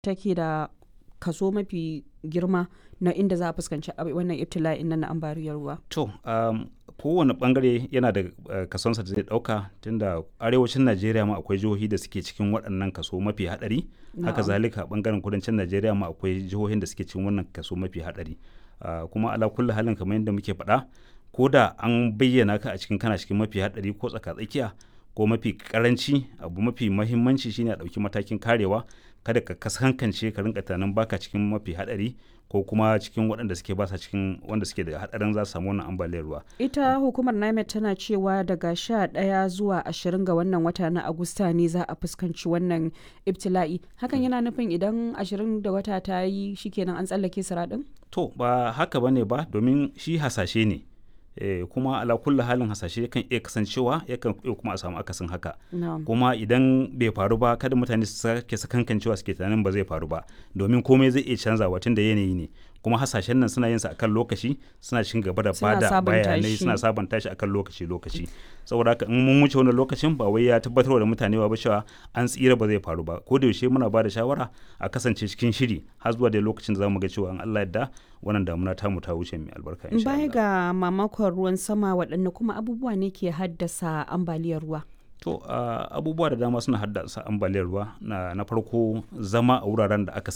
take da kaso mafi girma na inda za a fuskanci wannan ibtila'in nan na ambaliyar ruwa to um, kowane bangare yana da uh, kasonsa da zai dauka tunda arewacin najeriya ma akwai jihohi da suke cikin waɗannan kaso mafi hadari haka zalika bangaren kudancin najeriya ma akwai jihohin da suke cikin wannan kaso mafi hadari uh, kuma ala kulli halin kamar yadda muke faɗa ko da an bayyana ka a cikin kana cikin mafi hadari ko tsaka-tsakiya ko mafi karanci abu mafi mahimmanci shine a ɗauki matakin karewa kada ka kasankance ka rinka tunanin baka cikin mafi hadari ko kuma cikin waɗanda suke basa cikin wanda suke da hadarin za su samu wannan ambaliyar ruwa. Ita hukumar NIMET tana cewa daga sha ɗaya zuwa ashirin ga wannan wata na Agusta ne za a fuskanci wannan ibtila'i. Hakan yana nufin idan ashirin da wata ta yi shikenan an tsallake siraɗin? To ba haka bane ba domin shi hasashe ne. Eh, kuma ala kulli halin hasashe kan iya kasancewa yakan iya kuma a samu akasin haka No. kuma idan bai faru ba kada mutane su sake sakankancewa suke tunanin ba zai faru ba domin komai zai iya canzawa tun da yanayi ne kuma hasashen nan suna yin sa akan lokaci suna cikin gaba da Suna bada sabunta bayanai shi. suna sabanta shi akan lokaci lokaci saboda haka in mun wuce wannan lokacin ba wai ya tabbatar da mutane ba cewa an tsira ba zai faru ba ko da yaushe muna ba da shawara a kasance cikin shiri har zuwa da lokacin da zamu ga cewa in Allah yadda wannan damuna tamu ta wuce mai albarka insha Baya Allah. ga mamakon ruwan sama waɗanne kuma abubuwa ne ke haddasa ambaliyar ruwa? To uh, abubuwa da dama suna haddasa ambaliyar ruwa na, na farko zama a wuraren da aka